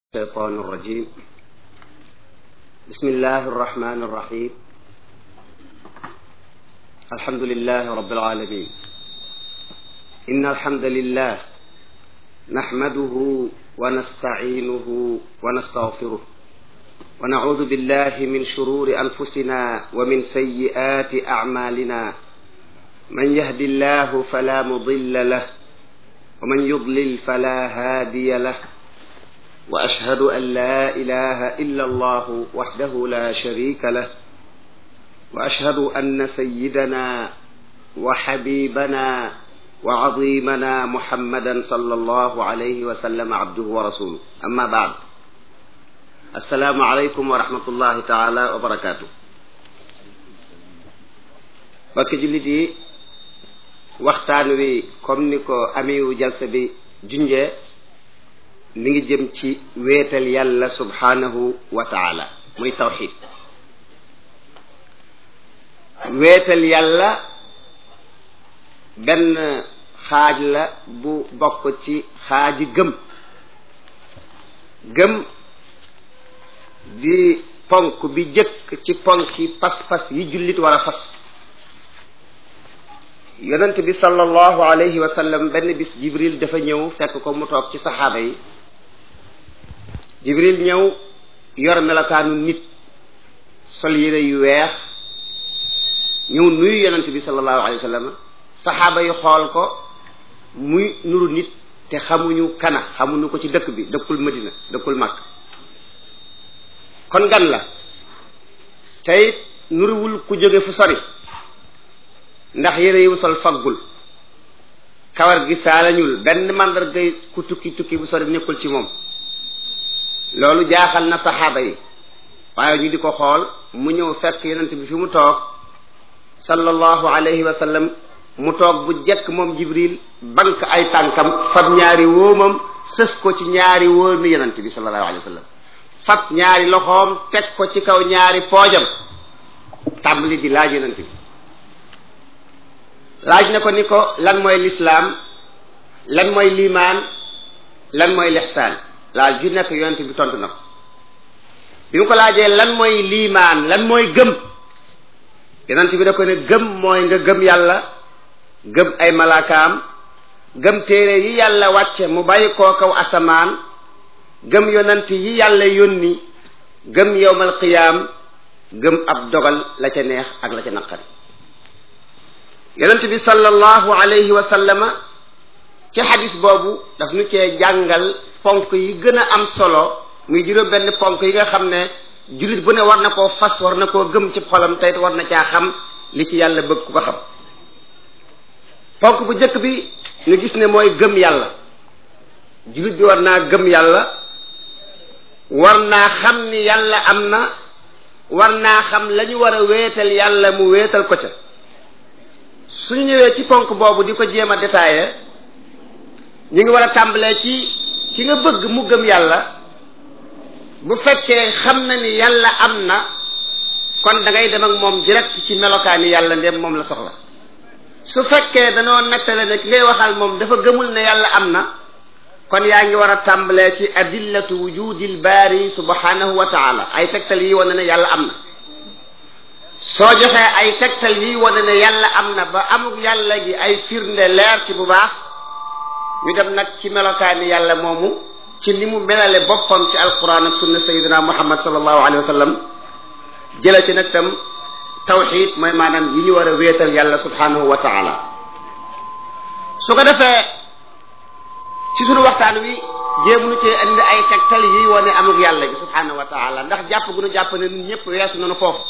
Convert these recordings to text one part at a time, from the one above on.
الشيطان الرجيم بسم الله الرحمن الرحيم الحمد لله رب العالمين إن الحمد لله نحمده ونستعينه ونستغفره ونعوذ بالله من شرور أنفسنا ومن سيئات أعمالنا من يهد الله فلا مضل له ومن يضلل فلا هادي له واشهد ان لا اله الا الله وحده لا شريك له واشهد ان سيدنا وحبيبنا وعظيمنا محمدا صلى الله عليه وسلم عبده ورسوله اما بعد السلام عليكم ورحمه الله تعالى وبركاته bakki jullit yi waxtaan wi comme ni ko amiwu jalsa bi junjee mi ngi jëm ci wéetal yàlla subhanahu wa taala muy tawxid wéetal yàlla benn xaaj la bu bokk ci xaaji gëm gëm di ponk bi jëkk ci ponki pas-pas yi jullit war a fas yonent bi sallallahu alayhi wa sallam benn bis jibril dafa ñëw fekk ko mu toog ci saxaaba yi jibril ñëw yor melokaanu nit sol yére yu weex ñëw nuyu yonent bi sallallahu alayhi wa sallam saxaaba yi xool ko muy nuru nit te xamuñu kana xamuñu ko ci dëkk bi dëkkul madina dëkkul màkk kon gan la tey nuruwul ku jóge fu sori ndax yére yi mu sol faggul kawar gi saalañul benn màndargay ku tukki tukki bu sori nekkul ci moom loolu jaaxal na saxaaba yi waaye ñu di ko xool mu ñëw fekk yonent bi fi mu toog sallallahu alayhi wa sallam mu toog bu jekk moom jibril bank ay tànkam fab ñaari wóomam sës ko ci ñaari wóomi yonent bi sallallahu alayhi wa sallam fab ñaari loxoom teg ko ci kaw ñaari poojam tàmbali di laaj yonent bi laaj na ko ni ko lan mooy lislaam lan mooy liimaan lan mooy lixsaan laaj ju nekk yonent bi tontu na ko bi mu ko laajee lan mooy liimaan lan mooy gëm yonent bi da ko ne gëm mooy nga gëm yàlla gëm ay malaakaam gëm téere yi yàlla wàcce mu bàyyi koo kaw asamaan gëm yonent yi yàlla yónni gëm yowmal qiyaam gëm ab dogal la ca neex ak la ca naqari yonent bi sallallahu alayhi wa sallama ci xadis boobu daf nu cee jàngal ponk yi gën a am solo muy juróom benn ponk yi nga xam ne jullit bu ne war na koo fas war na koo gëm ci xolam tey war na caa xam li ci yàlla bëgg ku ko xam ponk bu njëkk bi ñu gis ne mooy gëm yàlla jullit bi war naa gëm yàlla war naa xam ni yàlla am na war naa xam la ñu war a wéetal yàlla mu wéetal ko ca suñu ñëwee ci ponk boobu di ko jéem a détaillé ñu ngi war a tàmbalee ci ki nga bëgg mu gëm yàlla bu fekkee xam na ni yàlla am na kon da ngay dem ak moom direct ci melokaani yàlla ndem moom la soxla su fekkee danoo nettale ne ki ngay waxal moom dafa gëmul ne yàlla am na kon yaa ngi war a tàmbalee ci adillatu wujudil baari subhanahu wa taala ay tegtal yi wane ne yàlla am na soo joxee ay tegtal yi wane ne yàlla am na ba amuk yàlla gi ay firnde leer ci bu baax ñu dem nag ci melokaani yàlla moomu ci ni mu melale boppam ci alquran ak sunna sayidina muhammad sallallahu alayhi wa sallam jële ci nag tam tawxid mooy maanaam yi ñu war a wéetal yàlla subhanahu wa taala su ko defee ci sunu waxtaan wi jéemunu cee indi ay tegtal yi wane amuk yàlla gi subhanahu wa taala ndax jàpp gu nu jàpp ne ñun ñëpp weesu nañu foofu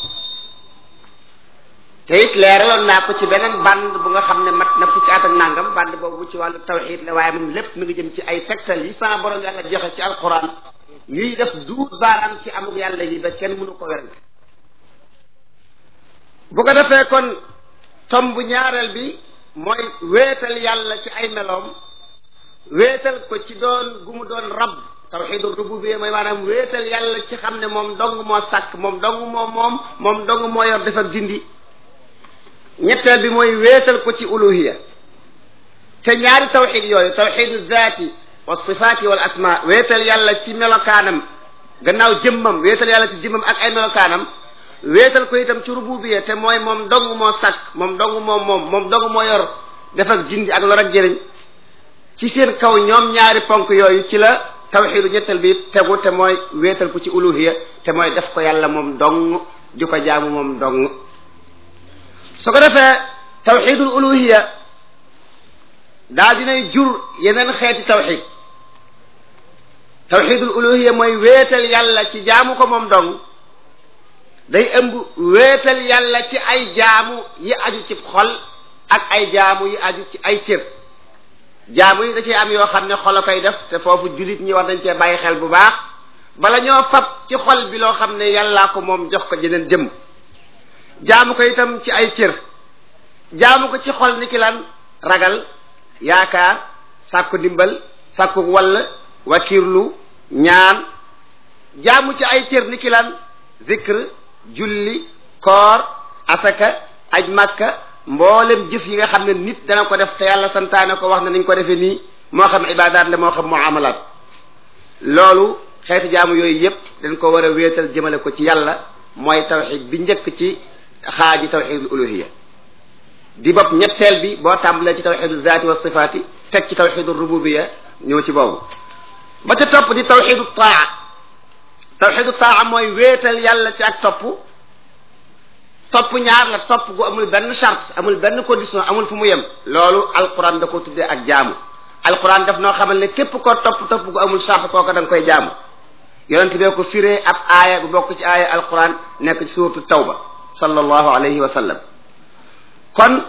te it leeraloon naa ko ci beneen band bu nga xam ne mat na fukki at ak nangam band boobu ci wàllu tawxid la waaye moom lépp mi ngi jëm ci ay tegtal yi sama borom yàlla joxe ci alquran yuy def duut baaraam ci amuk yàlla yi ba kenn mënu ko werante bu ko defee kon tom bu ñaareel bi mooy wéetal yàlla ci ay meloom wéetal ko ci doon gu mu doon rab tawxidu rububiyya mooy maanaam wéetal yàlla ci xam ne moom dong moo sàkk moom dong moo moom moom dong moo yor def ak dindi ñetteel bi mooy wéetal ko ci uluhiya te ñaari tawxid yooyu tawxidu zaati wa sifaati wal asma wéetal yàlla ci melokaanam gannaaw jëmmam wéetal yàlla ci jëmmam ak ay melokaanam wéetal ko itam ci rububiya te mooy moom dong moo sàkk moom dong moom moom moom dong moo yor def ak jindi ak lor ak jëriñ ci seen kaw ñoom ñaari ponk yooyu ci la tawxiidu ñetteel bi tegu te mooy wéetal ko ci uluhiya te mooy def ko yàlla moom dong di ko jaamu moom dong su ko defee tawxiidul uluhiya daa dinay jur yeneen xeeti tawxiid tawxiidul uluhiya mooy wéetal yàlla ci jaamu ko moom dong day ëmb wéetal yàlla ci ay jaamu yi aju ci xol ak ay jaamu yi aju ci ay cër jaamu yi da cee am yoo xam ne xol a koy def te foofu jullit ñi war nañ cee bàyyi xel bu baax bala ñoo fab ci xol bi loo xam ne yàllaa ko moom jox ko jeneen jëm jaamu ko itam ci ay cër jaamu ko ci xol ni ki lan ragal yaakaar sàkku ndimbal sàkku wall wakirlu ñaan jaamu ci ay cër ni ki lan zikr julli koor asaka aj makka mboolem jëf yi nga xam ne nit dana ko def te yàlla santaane ko wax ne nañ ko defee nii moo xam ibadaat la moo xam muamalaat loolu xeeti jaamu yooyu yépp dañ ko war a wéetal jëmale ko ci yàlla mooy tawxid bi njëkk ci xaaji tawxidul uluhiya di bopp ñetteel bi boo tàmbalee ci tawxidul zaati wa sifaati teg ci tawxidul rububiya ñëw ci boobu ba ca topp di tawxidu taa tawxidu taa mooy wéetal yàlla ci ak topp topp ñaar la topp gu amul benn charte amul benn condition amul fu mu yem loolu alquran da ko tuddee ak jaamu alquran daf noo xamal ne képp ko topp topp gu amul charte kooka da nga koy jaamu yonente bee ko firee ab aaya bu bokk ci aaya alquran nekk ci suuratu tawba sallallahu alayhi wa sallam kon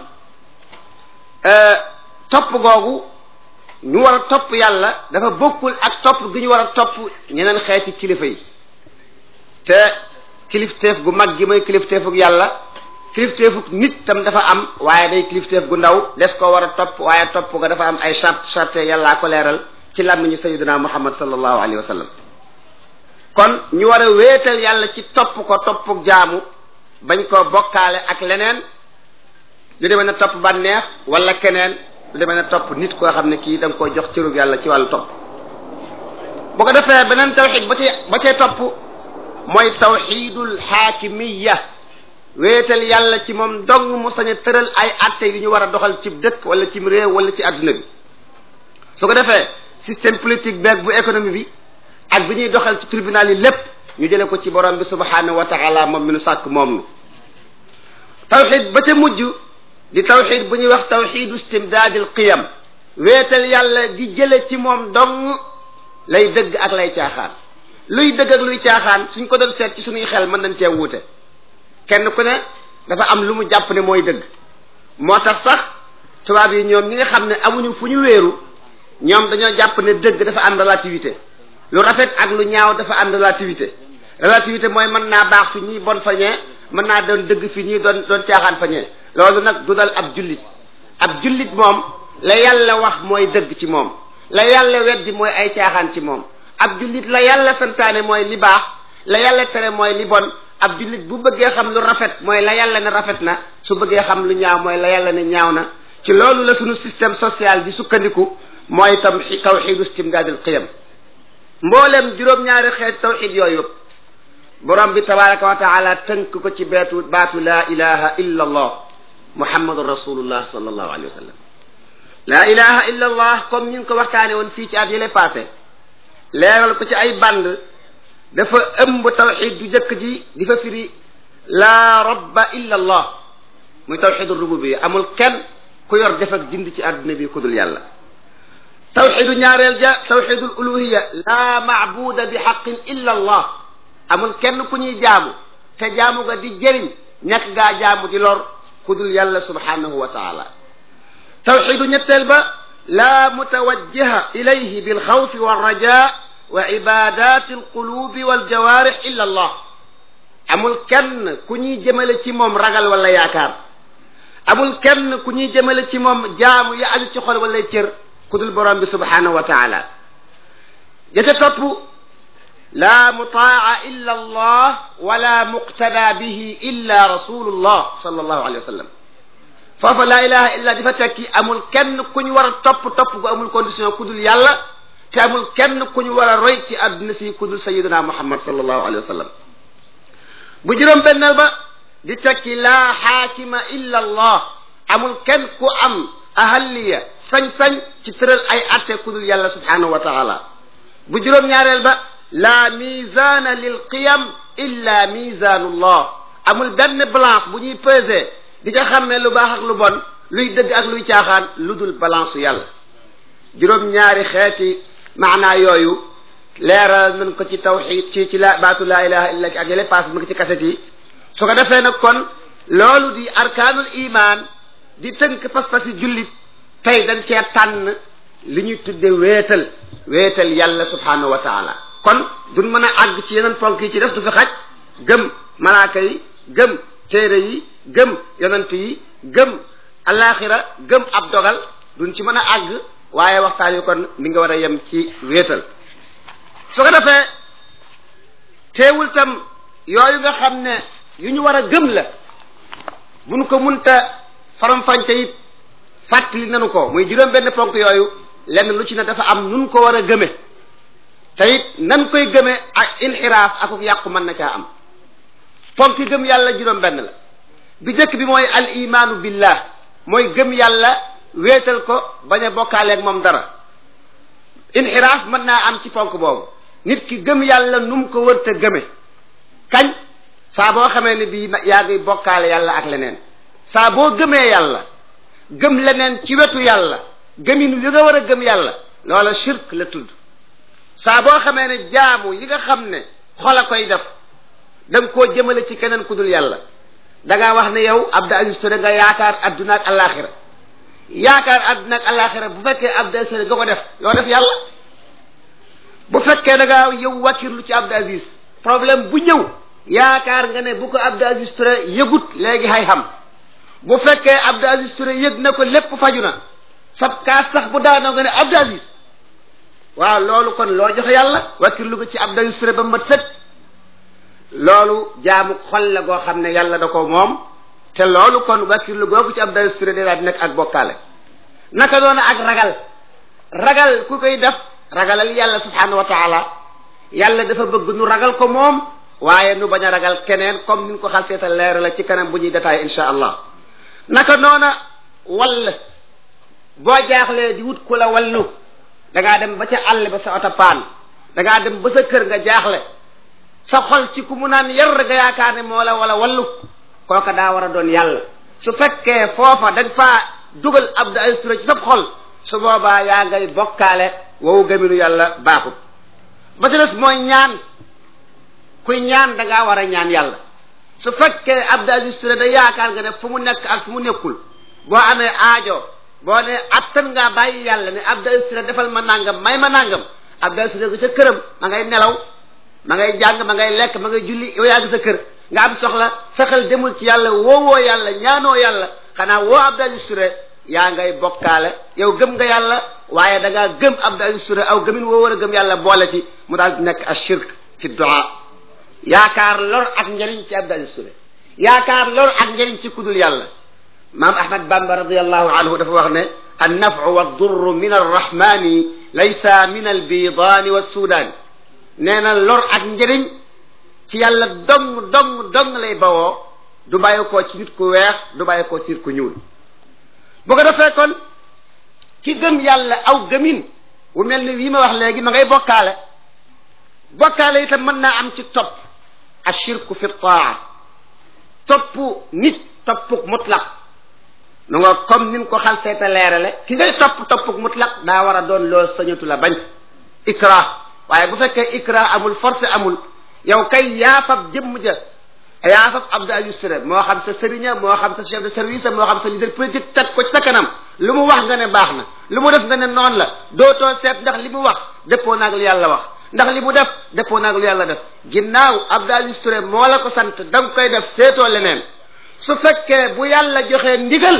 topp googu ñu war a topp yàlla dafa bokkul ak topp gi ñu war a topp ñeneen xeeti kilifa yi te kilifteef gu mag gi mooy kilifteefug yàlla kilifteefug nit tam dafa am waaye day kilifteef gu ndaw des koo war a topp waaye topp ga dafa am ay charte charte yàllaa ko leeral ci làmmiñu sayyidina muhammad sallallahu alayhi wa sallam kon ñu war a wéetal yàlla ci topp ko toppug jaamu bañ koo bokkaale ak leneen lu demee na topp bànneex wala keneen lu demee na topp nit koo xam ne kii da nga koy jox cërub yàlla ci wàllu topp bu ko defee beneen tawxid ba cee ba cee topp mooy tawxidul xaakimiya wéetal yàlla ci moom dong mu sañ a tëral ay atte yu ñu war a doxal ci dëkk wala ci réew wala ci adduna bi su ko defee système politique beeg bu économie bi ak bi ñuy doxal ci tribunal yi lépp ñu jële ko ci borom bi subhanahu wa taala moom mi nu sàkk moom nu tawxid ba ca mujj di tawxid bu ñuy wax tawxidu istimdaadil qiyam wéetal yàlla di jële ci moom dong lay dëgg ak lay caaxaan luy dëgg ak luy caaxaan suñ ko doon seet ci suñuy xel mën nañ cee wuute kenn ku ne dafa am lu mu jàpp ne mooy dëgg moo tax sax tubaab yi ñoom ñi nga xam ne amuñu fu ñu wéeru ñoom dañoo jàpp ne dëgg dafa am relativité lu rafet ak lu ñaaw dafa am relativité relativité mooy mën naa baax fi ñuy bon fañee mën naa doon dëgg fi ñuy doon doon caaxaan fañee loolu nag du dal ab jullit ab jullit moom la yàlla wax mooy dëgg ci moom la yàlla weddi mooy ay caaxaan ci moom ab jullit la yàlla santaane mooy li baax la yàlla tere mooy li bon ab jullit bu bëggee xam lu rafet mooy la yàlla ne rafet na su bëggee xam lu ñaaw mooy la yàlla ne ñaaw na ci loolu la sunu système social di sukkandiku mooy tam tawxidu istimdaadil qiyam mboolem juróom-ñaari xeet tawxid yooyu borom bi tabaraka wa taala tënk ko ci beetu baatu laa ilaha illa allah muhammadun rasulullah sallallahu alayhi wa sallam laa ilaha illa allah comme ñu ngi ko waxtaane woon fii ci at yële passé leeral ko ci ay band dafa ëmb tawxid du jëkk ji di fa firi laa rabba illa allah muy tawxidu rububiyya amul kenn ku yor def ak dind ci àdduna bi ku dul yàlla tawxidu ñaareel ja tawxidul uluhiya laa maabuda bi xaqin illa allah amul kenn ku ñuy jaamu te jaamu ga di jëriñ ñàkk gaa jaamu di lor ku dul yàlla subhanahu wa taala tawxidu ñetteel ba laa mutawajjiha ilayhi bilxawfi walraja wa ibadati alqulubi waljawarix illa allah amul kenn ku ñuy jëmale ci moom ragal wala yaakaar amul kenn ku ñuy jëmale ci moom jaamu ya aju ci xol wala cër ku dul borom bi subhanahu wa taala jëte topp laa mutaa illa allah wala muqtada bihi illa rasulullah sallallahu alayhi wa sallam foofa laa ilaha illa di fa tekki amul kenn ku ñu war a topp topp gu amul condition ku dul yàlla te amul kenn ku ñu war a roy ci àdduna si ku dul sayiduna muhammad sallallahu alayhi wa sallam bu juróom benneel ba di tekki laa xaakima illa allah amul kenn ku am ahaliya sañ-sañ ci tëral ay atte ku dul yàlla subhanahu wa taala bu juróom ñaareel ba laa misaana lil qiyam illa misaanullah amul benn balance bu ñuy peser di ca xam ne lu baax ak lu bon luy dëgg ak luy caaxaan lu dul balance yàlla juróom ñaari xeeti maanaa yooyu leeral nañ ko ci tawxid ci ci la baatu laa ilaha illa ak yële paas mu ngi ci kaset yi su ko defee nag kon loolu di arkaanul iman di tënk pas-pas yi jullit tey dañ cee tànn li ñuy tudde wéetal wéetal yàlla subhanahu wa taala kon duñ mën a àgg ci yeneen ponk yi ci def du fi xaj gëm malaaka yi gëm téere yi gëm yonent yi gëm alaxira gëm ab dogal duñ ci mën a àgg waaye waxtaan yu kon mi nga war a yem ci wéetal su ko defee teewul tam yooyu nga xam ne yu ñu war a gëm la buñ ko munta faram-fànce it fàttali nanu ko muy juróom benn ponk yooyu lenn lu ci ne dafa am nun ko war a gëme te it nan koy gëme ak inxiraaf ak yàqu mën na caa am ponk gëm yàlla juróom benn la bi njëkk bi mooy al imaanu billah mooy gëm yàlla wéetal ko bañ a bokkaaleeg moom dara inxiraaf mën naa am ci ponk boobu nit ki gëm yàlla nu mu ko wërta gëme kañ saa boo xamee ne bii yaa ngi bokkaale yàlla ak leneen saa boo gëmee yàlla gëm leneen ci wetu yàlla gëmin li nga war a gëm yàlla loola shirk la tudd saa boo xamee ne jaamu yi nga xam ne xol a koy def da nga koo jëmale ci keneen ku dul yàlla da ngaa wax ne yow Abdou Aziz Touré nga yaakaar adduna ak alaxira yaakaar adduna ak alaxira bu fekkee Abdou Aziz Touré nga ko def yoo def yàlla bu fekkee da ngaa yow wàkkirlu ci Abdou Aziz problème bu ñëw yaakaar nga ne bu ko Abdou Aziz Touré yëgut léegi hay xam bu fekkee Abdou Aziz Touré yëg na ko lépp faju na sab kaas sax bu daanoo nga ne Abdou Aziz waaw loolu kon loo joxe yàlla wàkkirlu ko ci Abdou Aziz Touré ba mat sët loolu jaamu xol la goo xam ne yàlla da ko moom te loolu kon wàkkirlu googu ci Abdou Aziz Touré day daal di nekk ak bokkaale naka doona ak ragal ragal ku koy def ragalal yàlla subhanahu wa taala yàlla dafa bëgg nu ragal ko moom waaye nu bañ a ragal keneen comme ni ñu ko xal seeta leer la ci kanam bu ñuy détaillé insha allah naka noona wall boo jaaxlee di wut ku la wallu da ngaa dem ba ca àll ba sa oto paan da ngaa dem ba sa kër nga jaaxle sa xol ci ku mu naan yar nga yaakaar ne moo la wala wallu kooka daa war a doon yàlla su fekkee foofa dañ faa dugal Abdou Aziz Touré ci sab xol su boobaa yaa ngay bokkaale wowu gaminu yàlla baaxut ba ci des mooy ñaan kuy ñaan da ngaa war a ñaan yàlla su fekkee Abdou Aziz Touré da yaakaar nga ne fu mu nekk ak fu mu nekkul boo amee aajo boo ne attan ngaa bàyyi yàlla ne Abdou Aziz Touré defal ma nangam may ma nangam Abdou Aziz Touré ca këram ma ngay nelaw ma ngay jàng ma ngay lekk ma ngay julli yow yaa ngi sa kër nga am soxla fexeel demul ci yàlla woowoo yàlla ñaanoo yàlla xanaa woo Abdou Aziz Touré yaa ngay bokkaale yow gëm nga yàlla waaye da ngaa gëm Abdou Aziz Touré aw gëmin woo war a gëm yàlla boole ci mu daal di nekk ashirk fi du'a yaakaar lor ak njëriñ ci Abdou Aziz Touré yaakaar lor ak njëriñ ci kudul yàlla maam Ahmad Bamba radiallahu anhu dafa wax ne an nafu wa durru min arrahmani laysa min albidaani wa sudaani nee na lor ak njëriñ ci yàlla dong dong dong lay bawoo du bàyyi koo ci nit ku weex du bàyyi koo ci nit ku ñuul bu ko defee kon ki gëm yàlla aw gëmin wu mel ni wii ma wax léegi ma ngay bokkaale bokkaale itam mën naa am ci topp ashirku fi taa topp nit toppuk mutlaq nu nga comme nin ko xal seeta leerale ki ngay topp toppuk mutlaq daa war a doon loo sañatu la bañ ikrah waaye bu fekkee ikrah amul force amul yow kay yaafab jëmm ja yaafab Abdou Aziz Touré moo xam sa sëriña moo xam sa chef de service moo xam sa leader politique teg ko ci sa kanam lu mu wax nga ne baax na lu mu def nga ne noonu la dootoo seet ndax li mu wax dëppoo naag lu yàlla wax ndax li mu def dëppoo naag lu yàlla def ginnaaw Abdou Aziz Touré moo la ko sant da nga koy def seetoo leneen su fekkee bu yàlla joxee ndigal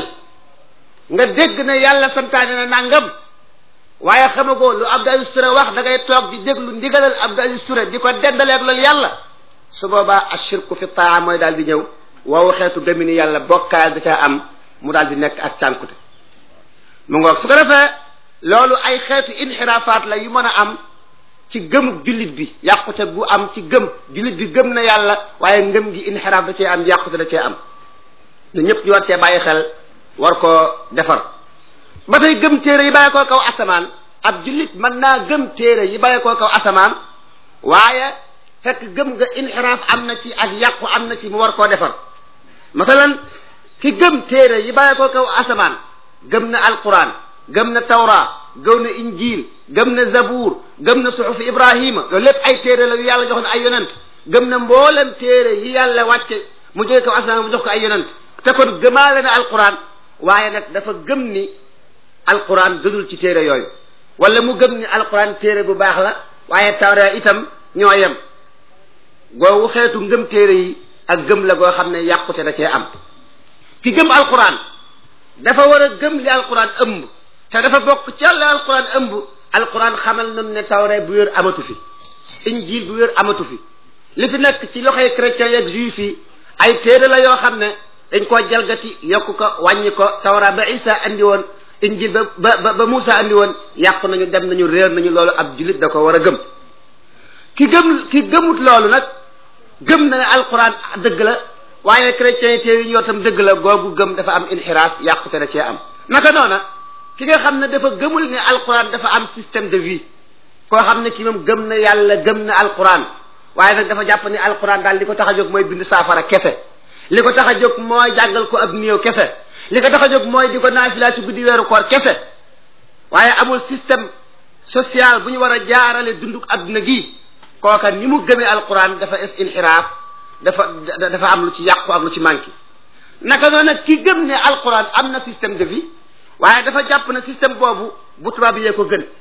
nga dégg ne yàlla santaane na nangam waaye xamagoo lu Abdou Aziz Touré wax da ngay toog di déglu ndigalal Abdou Aziz Touré di ko dendaleeg loolu yàlla su boobaa ashirku fi taa mooy daal di ñëw woowu xeetu gëmi ni yàlla bokkaal da caa am mu daal di nekk ak cànkute mu ngoog su ko defee loolu ay xeetu inxiraafaat la yu mën a am ci gëmu jullit bi yàqute gu am ci gëm jullit bi gëm na yàlla waaye ngëm gi inxiraaf da cee am yàqute da cee am ñu ñëpp ñu war cee bàyyi xel war koo defar ba tey gëm téere yi bàyyi koo kaw asamaan ab jullit mën naa gëm téere yi bàyyi koo kaw asamaan waaye fekk gëm nga inxiraaf am na ci ak yàqu am na ci mu war koo defar masalan ki gëm téere yi bàyyi koo kaw asamaan gëm na alquran gëm na tawra gëm na injil gëm na zabuur gëm na suxufi ibrahima loolu lépp ay téere la yu yàlla joxoon ay yonent gëm na mboolem téere yi yàlla wàcce mu jóge kaw asamaan mu jox ko ay yonent te kon gëmaale na alquran waaye nag dafa gëm ni alquran gënul ci téere yooyu wala mu gëm ni alquran téere bu baax la waaye tawra itam ñoo yem googu xeetu ngëm téere yi ak gëm la goo xam ne yàqute da cee am ki gëm alquran dafa war a gëm li alquran ëmb te dafa bokk ca la alquran ëmb alquran xamal nañu ne tawra bu wér amatu fi injil bu wér amatu fi li fi nekk ci loxoy chrétiens yeeg juif yi ay téere la yoo xam ne dañ koo jalgati yokku ko wàññi ko tawra ba isa andi woon injil ba ba ba Moussa andi woon yàqu nañu dem nañu réer nañu loolu ab jullit da ko war a gëm ki gëm ki gëmut loolu nag gëm na ne alquran dëgg la waaye chrétiens yi téere yi ñoo tam dëgg la googu gëm dafa am inxiraaf yàqute da cee am naka noona ki nga xam ne dafa gëmul ne alquran dafa am système de vie koo xam ne ki moom gëm na yàlla gëm na alquran waaye nag dafa jàpp ne alquran daal li ko tax a jóg mooy bind saafara kese li ko tax a jóg mooy jàngal ko ab néew kese li ko tax a jóg mooy di ko naafila ci guddi weeru koor kese waaye amul système social bu ñu war a jaarale dunduk adduna gi kooka ni mu gëmee alquran dafa es inxiraaf dafa dafa am lu ci yàqu ak lu ci manqué naka noonu nag ki gëm ne alquran am na système de vie waaye dafa jàpp ne système boobu bu tubaab yee ko gën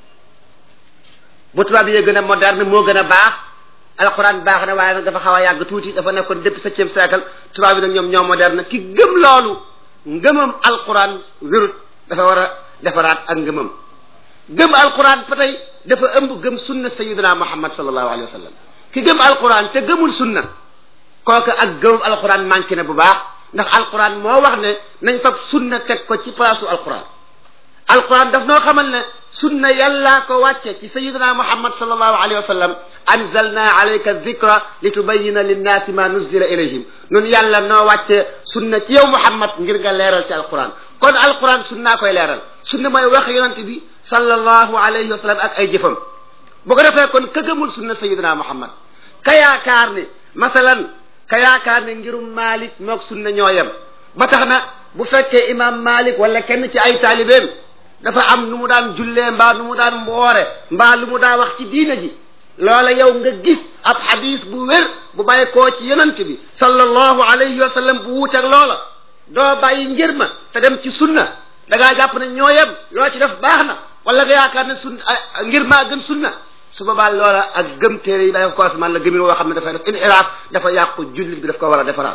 bu tubaab yee gën a moderne moo gën a baax alquran baax na waaye nag dafa xaw a yàgg tuuti dafa nekkoon depuis septième siècle tubaab yi nag ñoom ñoo moderne ki gëm loolu ngëmam alquran wérut dafa war a defaraat ak ngëmam gëm alquran ba tey dafa ëmb gëm sunna sayidina muhammad sallallahu alayhi wa sallam ki gëm alquran te gëmul sunna kooku ak gëmam alquran manqué na bu baax ndax alquran moo wax ne nañ fab sunna teg ko ci palaasu alquran alquran daf noo xamal ne sunna yàllaa ko wàcce ci sayidina muhammad sallallahu alayhi wa sallam anzalna alayka dhikra litubayina linnaasi ma nuzila ilayhim nun yàlla noo wàcce sunna ci yow muhammad ngir nga leeral ci alquran kon alquran sunnaa koy leeral sunna mooy wax yonent bi sallallahu alayhi wa sallam ak ay jëfam bu ko defee kon ka gëmul sunna sayidina muhammad ka yaakaar ne masalan ka yaakaar ne ngirum malik moog sunna ñoo yem ba tax na bu fekkee imam malik wala kenn ci ay taalibeem dafa am nu mu daan jullee mbaa nu mu daan mboore mbaa lu mu daa wax ci diina ji loola yow nga gis ab xadis bu wér bu bàyyi koo ci yonent bi sallallahu alayhi wa sallam bu wuuteeg loola doo bàyyi ngir ma te dem ci sunna da ngaa jàpp ne ñoo yem loo ci def baax na wala nga yaakaar ne sun ngir maa gën sunna su boobaa loola ak gëm téere yi bàyyi ko asamaan la gëmin woo xam ne dafay def inxiraaf dafa yàqu jullit bi daf ko war a defaraat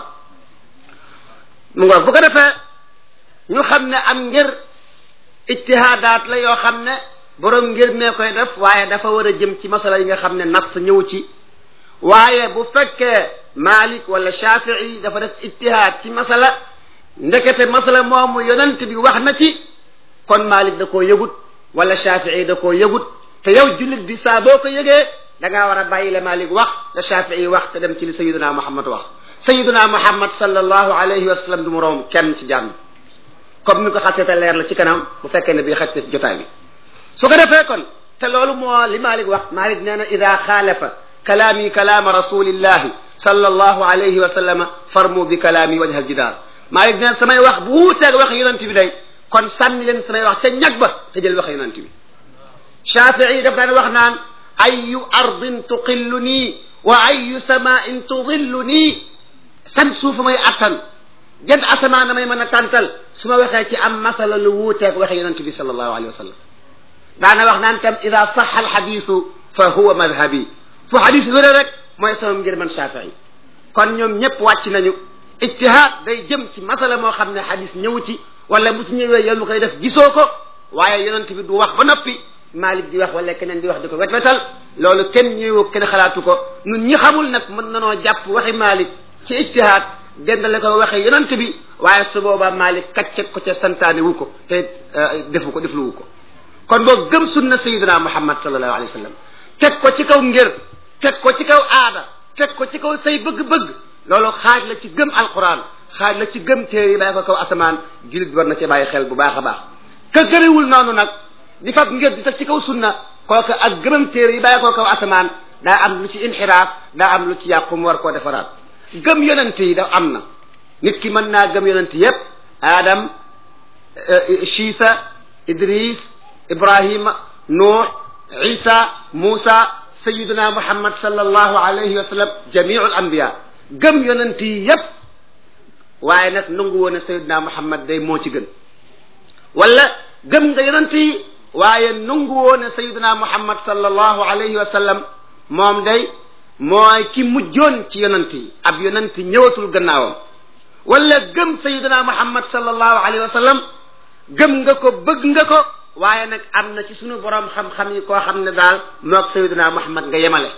mu ngoog bu ko defee ñu xam ne am ngir ijtihaadaat la yoo xam ne borom ngir mee koy def waaye dafa war a jëm ci masala yi nga xam ne nas ñëw ci waaye bu fekkee Malik wala Shafii dafa def ijtihaad ci masala ndekete masala moomu yonent bi wax na ci kon Malik da koo yëgut wala Shafii da koo yëgut te yow jullit bi saa boo ko yëgee da ngaa war a bàyyi la Malik wax te Shafii wax te dem ci li Sayyiduna Muhammad wax Sayyiduna Muhammad sallallahu alayhi wa sallam du mu romb kenn ci jàmm comme ni ko xasee te leer la ci kanam bu fekkee ne bii xaj na ci jotaay bi su ko defee kon te loolu moo li Malik wax Malik nee na ida xaalafa kalaami kalaama rasulillahi sallallahu alayhi wa sallama farmu bi kalaami wajha aljidaar Malik nee na samay wax bu wuuteeg wax yonent bi day kon sànni leen samay wax ca ñag ba te jël wax yonent bi Shafii daf daan wax naan ayu ardin tuqillu nii wa ayu samain tudillu nii san suufa may attan jënd asamaan damay mën a tàntal su ma waxee ci am masala lu wuuteeg waxe yonent bi sallallahu alayhi wa sallam daana wax naan tam ida saxa alxadisu fa huwa madhabi fu xadis wéré rek mooy sama ngir man Shafii kon ñoom ñëpp wàcc nañu ijtihaad day jëm ci masala moo xam ne xadis ñëw ci wala mu ci ñëwee yow mu koy def gisoo ko waaye yonent bi du wax ba noppi Malik di wax wala keneen di wax di ko wet-wetal loolu kenn ñëwoo kenn xalaatu ko ñun ñi xamul nag mën nanoo jàpp waxi Malik ci ijtihaad dendale ko waxee yonent bi waaye su boobaa Malik kaccet ko ca santaane wu ko te defu ko defluwu ko kon boo gëm sunna sayidina muhammad sallallahu alayhi wa sallam teg ko ci kaw ngir teg ko ci kaw aada teg ko ci kaw say bëgg-bëgg loolu xaaj la ci gëm alquran xaaj la ci gëm téere yi bàyyi ko kaw asamaan jullit bi war na ci bàyyi xel bu baax a baax ka gëmewul noonu nag di fab ngir di teg ci kaw sunna kooku ak gëmam téere yi bàyyi ko kaw asamaan daa am lu ci inxiraaf daa am lu ci yàqu mu war koo defaraat gëm yonent yi da am na nit ki mën naa gëm yonent yépp Adam Chiisa Idris Ibrahima Nuux Isa Muusa sayiduna Muhammad sallallahu alayhi wa sallam jamiul anbiya gëm yonent yi yépp waaye nag nangu woon ne sayiduna Muhammad day moo ci gën wala gëm nga yonent yi waaye nangu woon ne sayiduna Muhammad sallallahu alayhi wa sallam moom day mooy ki mujjoon ci yonent yi ab yonent ñëwatul gannaawam wala gëm sayiduna Muhammad sallallahu alayhi wa sallam gëm nga ko bëgg nga ko waaye nag am na ci sunu borom xam-xam yi koo xam ne daal moog sayiduna Muhammad nga yemale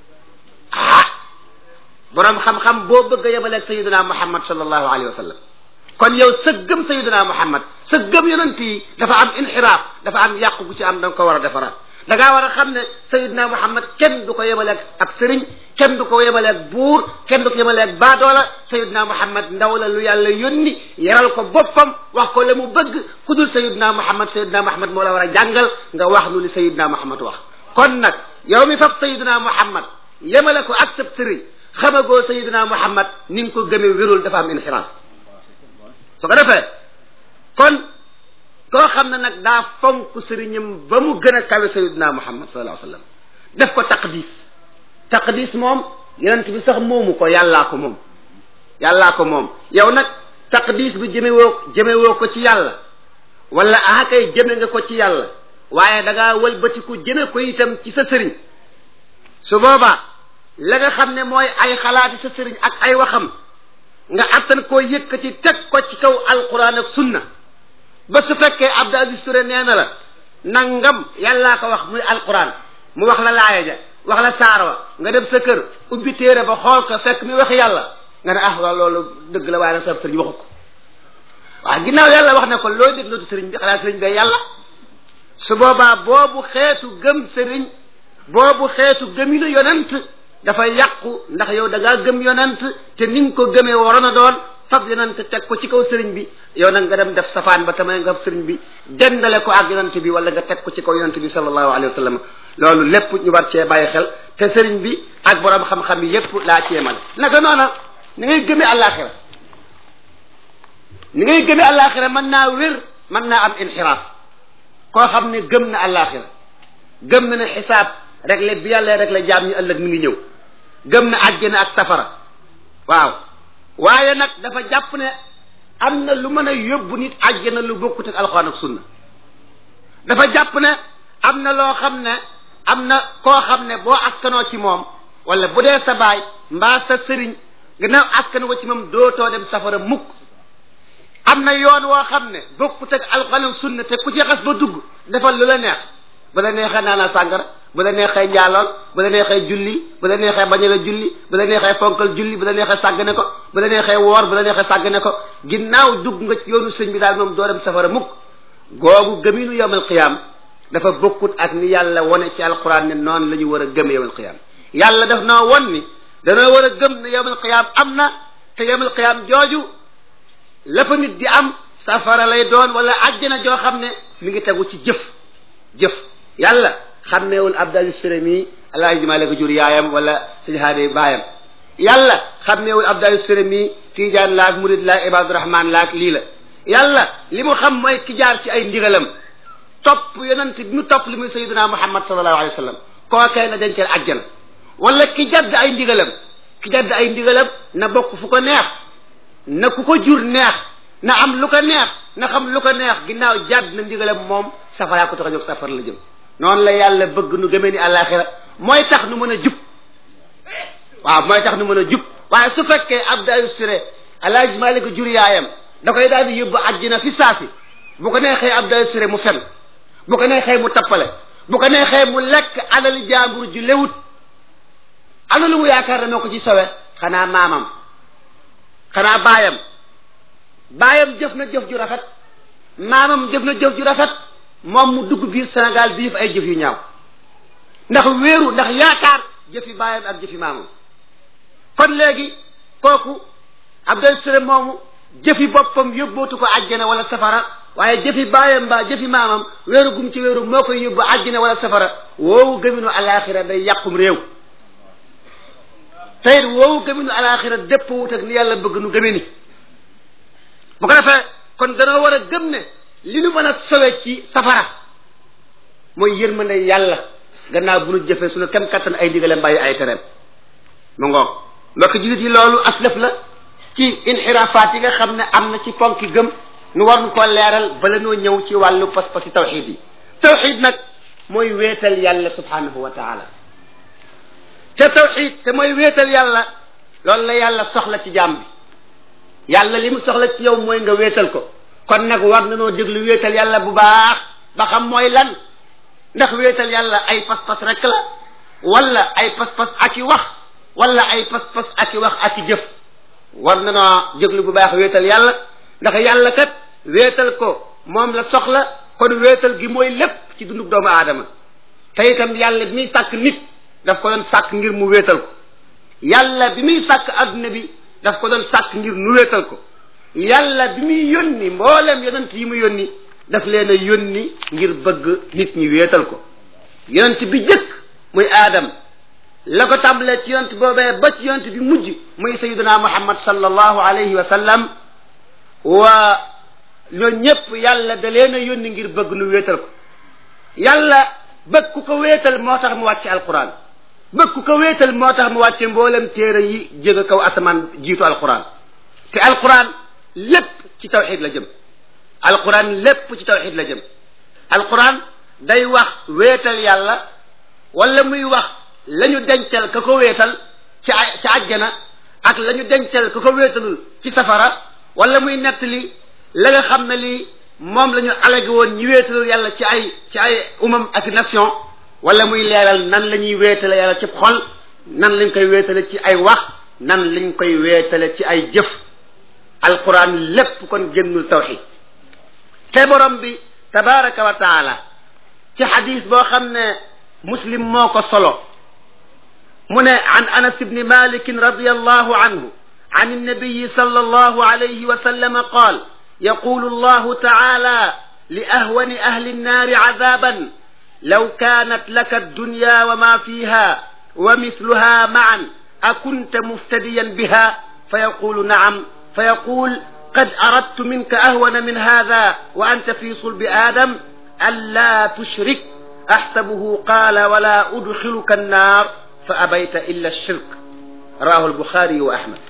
ah borom xam-xam boo bëgg a yemale ak sayiduna Muhammad sallallahu alayhi wa sallam kon yow sa gëm sayiduna Muhammad sa gëm yonent yi dafa am inxiraaf dafa am yàqu gu ci am da nga ko war a defaraat da ngaa war a xam ne sayiduna Muhammad kenn du ko yemale ak ab sëriñ kenn du ko yemale ak buur kenn du ko yemale ak baadoola sayiduna Muhammad ndaw la lu yàlla yónni yaral ko boppam wax ko la mu bëgg ku dul sayiduna Muhammad sayiduna Muhammad moo la war a jàngal nga wax nu li sayiduna Muhammad wax kon nag yow mi fab sayiduna Muhammad yemale ko ak sab sëriñ xamagoo sayiduna Muhammad ni nga ko gëmee wérul dafa am inxiraaf su ko defee kon koo xam ne nag daa fonk sëriñam ba mu gën a kawe sayiduna Muhammad sallallahu alayhi wa sallam def ko taqdis taqdis moom yonent bi sax moomu ko yàllaa ko moom yàllaa ko moom yow nag taqdis bi jëmewoo jëmewoo ko ci yàlla wala ah kay jëme nga ko ci yàlla waaye da ngaa wëlbatiku jëme ko itam ci sa sëriñ su boobaa la nga xam ne mooy ay xalaati sa sëriñ ak ay waxam nga attan koo yëkkati teg ko ci kaw alquran ak sunna ba su fekkee Abdou Aziz Touré nee na la nangam yàllaa ko wax muy alquran mu wax la laaya ja wax la saar wa nga dem sa kër ubbi téere ba xool ko fekk mi wax yàlla nga ne ah waaw loolu dëgg la waaye nag sa sëriñ waxu ko waaw ginnaaw yàlla wax ne ko looy dégloo sëriñ bi xanaa sëriñ bee yàlla su boobaa boobu xeetu gëm sëriñ boobu xeetu gëminu yonent dafa yàqu ndax yow da ngaa gëm yonent te ni nga ko gëmee waroon a doon fab yonent teg ko ci kaw sëriñ bi yow nag nga dem def safaan ba tamay nga sëriñ bi dendale ko ak yonent bi wala nga teg ko ci kaw yonent bi sallallahu alayhi wa sallam loolu lépp ñu war cee bàyyi xel te sëriñ bi ak borom xam-xam yi yépp laa ci yemal naka noona ni ngay gëmee àllaaxira ni ngay gëmee àllaaxira mën naa wér mën naa am inxiraaf koo xam ne gëm na àllaaxira gëm na ne xisaab réglé bi yàlla réglé jaam ñi ëllëg mi ngi ñëw gëm na àjjana ak safara waaw waaye nag dafa jàpp ne am na lu mën a yóbbu nit àjjana lu bokkut ak alxuraan ak sunna dafa jàpp ne am na loo xam ne am na koo xam ne boo askanoo ci moom wala bu dee sa baay mbaa sa sëriñ gannaaw askan ko ci moom dootoo dem safara mukk am na yoon woo xam ne bokkut ak alxuraan ak sunna te ku ci xas ba dugg defal lu la neex bu la neexee naanal sàngara bu la neexee njaalool bu la neexee julli bu la neexee bañ a julli bu la neexee fonkal julli bu la neexee sàggane ko bu la neexee woor bu la neexee sàggane ko ginnaaw dugg nga ci yoonu sëñ bi daal moom doo dem safara mukk googu gëminu yawmal qiyaam dafa bokkut ak ni yàlla wone ci alquran ne noonu la ñu war a gëm yawmal qiyaam yàlla daf noo won ni danoo war a gëm ne yawmal qiyaam am na te yawmal qiyaam jooju la fa nit di am safara lay doon wala àjjana joo xam ne mi ngi tegu ci jëf jëf yàlla xammeewul abdal sëremi alaaji maa la ko jur yaayam wala sëñ haade baayam yàlla xammeewul abdal sëremi tiijaan laak murid laak ibadurahman laak lii la yàlla li mu xam mooy ki jaar ci ay ndigalam topp yonent bi mu topp li muy sayiduna muhammad sallallahu alayhi wa sallam kookee na denceel àjjana wala ki jadd ay ndigalam ki jadd ay ndigalam na bokk fu ko neex na ku ko jur neex na am lu ko neex na xam lu ko neex ginnaaw jadd na ndigalam moom safaraa ko tax a jóg safar la jëm noonu la yàlla bëgg nu gëmee ni àllaaxira mooy tax nu mën a jub waaw mooy tax nu mën a jub waaye su fekkee abdal sure alaaji malik jur yaayam da koy daal di yóbbu àjjina fi saasi bu ko neexee abdal sure mu fen bu ko neexee mu tappale bu ko neexee mu lekk alal jaambur ju lewut ana lu mu yaakaar ne moo ko ci sowe xanaa maamam xanaa baayam baayam jëf na jëf ju rafet maamam jëf na jëf ju rafet moom mu dugg biir Sénégal di def ay jëf yu ñaaw ndax wéeru ndax yaakaar jëfi baayam ak jëfi maamam kon léegi kooku Abdel Sule moomu jëfi boppam yóbbootu ko àjjana wala safara waaye jëfi baayam mbaa jëfi maamam wéeru gum ci wéeru moo koy yóbbu àjjana wala safara woowu gëminu alaxira day yàqum réew teyit woowu gëminu alaxira dépp wut ak ni yàlla bëgg nu gëme ni bu ko defee kon danoo war a gëm ne li nu mën a sowe ci safara mooy yërmande yàlla gannaaw bu nu jëfee suñu kem kattan ay digaleem bàyyi ay tereem mu ngoog mbokk jullit yi loolu aslëf la ci inxiraafaat yi nga xam ne am na ci ponki gëm nu war nu ko leeral bala noo ñëw ci wàllu pas-pasi tawxid yi tawxid nag mooy wéetal yàlla subhanahu wa taala te tawxid te mooy wéetal yàlla loolu la yàlla soxla ci jaam bi yàlla li mu soxla ci yow mooy nga wéetal ko kon nag war na noo déglu wéetal yàlla bu baax ba xam mooy lan ndax wéetal yàlla ay pas-pas rek la wala ay pas-pas ak i wax wala ay pas-pas ak i wax ak i jëf war na noo déglu bu baax wéetal yàlla ndax yàlla kat wéetal ko moom la soxla kon wéetal gi mooy lépp ci dundub doomu aadama te itam yàlla bi muy sàkk nit daf ko doon sàkk ngir mu wéetal ko yàlla bi muy sàkk adduna bi daf ko doon sàkk ngir nu wéetal ko yàlla bi muy yónni mboolem yonent yi mu yónni daf leen a yónni ngir bëgg nit ñi wéetal ko yonent bi jëkk muy aadam la ko tàmbalee ci yonent boobee ba ci yonent bi mujj muy sayiduna muhammad sallallahu alayhi wa sallam waa ñoo ñëpp yàlla da leen a yónni ngir bëgg nu wéetal ko yàlla bëgg ku ko wéetal moo tax mu wàcce alquran bëgg ku ko wéetal moo tax mu wàcce mboolem téere yi jóge kaw asamaan jiitu alquran te alquran lépp ci tawxid la jëm alquran lépp ci tawxid la jëm alquran day wax wéetal yàlla wala muy wax la ñu dencal ka ko wéetal ci ci àjjana ak la ñu dencal ka ko wéetalul ci safara wala muy nettali la nga xam ne lii moom la ñu alagi woon ñi wéetalul yàlla ci ay ci ay umam ak nation wala muy leeral nan la ñuy wéetale yàlla ci xol nan lañ koy wéetale ci ay wax nan lañ koy wéetale ci ay jëf alquran lépp kon génnul tawxid te borom bi tabaraka wa taala ci xadis boo xam ne muslim moo ko solo mu ne an anas ibni malik radiallahu anhu عن النبي صلى الله عليه وسلم قال يقول الله تعالى لأهون أهل النار عذابا لو كانت لك الدنيا وما فيها ومثلها معا أكنت مفتديا بها فيقول نعم فيقول قد أردت منك أهون من هذا وأنت في صلب آدم ألا تشرك أحسبه قال ولا أدخلك النار فأبيت إلا الشرك رواه البخاري وأحمد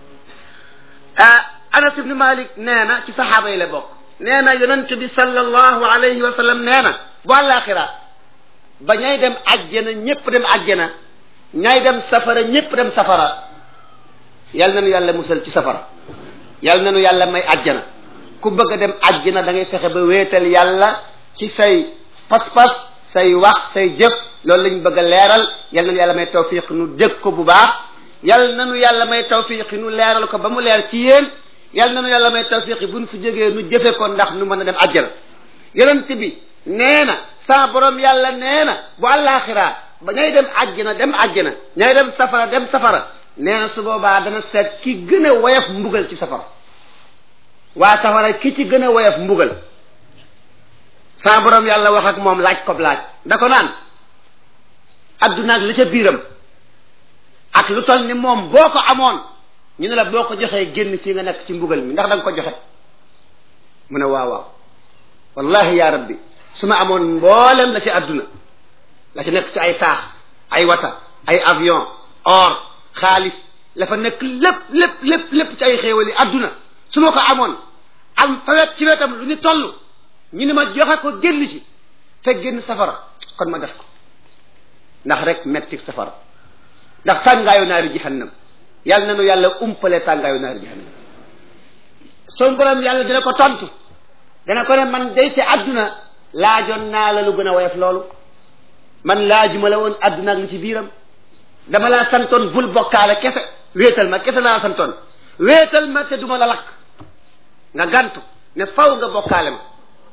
anas ibni malik nee na ci saxaaba yi la bokk nee na yonent bi sallallahu alayhi wa sallam nee na bu àllaaxira ba ñay dem ajjana ñépp dem ajjana ñay dem safara ñépp dem safara yal na nu yàlla musal ci safara yal na nu yàlla may ajjana ku bëgg a dem ajjana da ngay fexe ba wéetal yàlla ci say pas-pas say wax say jëf loolu lañ bëgg a leeral yal na nu yàlla may tawfiq nu dégg ko bu baax yal na nu yàlla may tawfiq nu leeral ko ba mu leer ci yéen yal na nu yàlla may tawfiq buñ fi jógee nu jëfe ko ndax nu mën a dem ajjana yonent bi nee na sa borom yàlla nee na bu àllaaxira ba ñay dem ajjana dem ajjana ñay dem safara dem safara nee na su boobaa dana seet ki gën a woyof mbugal ci safara waa safara ki ci gën a woyof mbugal sa borom yàlla wax ak moom laaj ko laaj da ko naan adduna ak li ca biiram ak lu toll ni moom boo ko amoon ñu ne la boo ko joxee génn fii nga nekk ci mbugal mi ndax da nga ko joxe mu ne waaw waaw wallahi ya rabbi su ma amoon mboolem la ci adduna la ci nekk ci ay taax ay wata ay avion or xaalis la fa nekk lépp lépp lépp lépp ci ay xéewali adduna su ma ko amoon am fa wet ci wetam lu ñu toll ñu ne ma joxe ko génn ci te génn safara kon ma def ko ndax rek metti safara ndax tàngaayu naari jahannam yàlla na nu yàlla umpale tàngaayu naari jahannam son borom yàlla dina ko tontu dana ko ne man day ci àdduna laajoon naa la lu gën a woyof loolu man laajuma la woon àdduna ak li ci biiram dama laa santoon bul bokkaale kese wéetal ma kese laa santoon wéetal ma te duma la lakk nga gantu ne faw nga bokkaale ma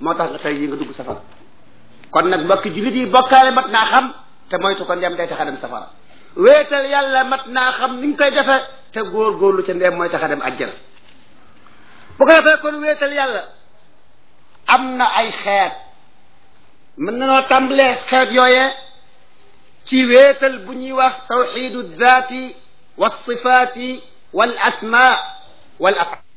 moo tax nga tey yi nga dugg safara kon nag mbokki jullit yi bokkaale mat naa xam te moytu ko ndem day tax a dem safara wéetal yàlla mat naa xam ni nga koy defe te góor-góorlu ca ndem mooy tax a dem àjjana bu ko defee kon wéetal yàlla am na ay xeet mën nanoo tàmbalee xeet yooyee ci wéetal bu ñuy wax tawxidu daati wa sifaati wal asma wal afal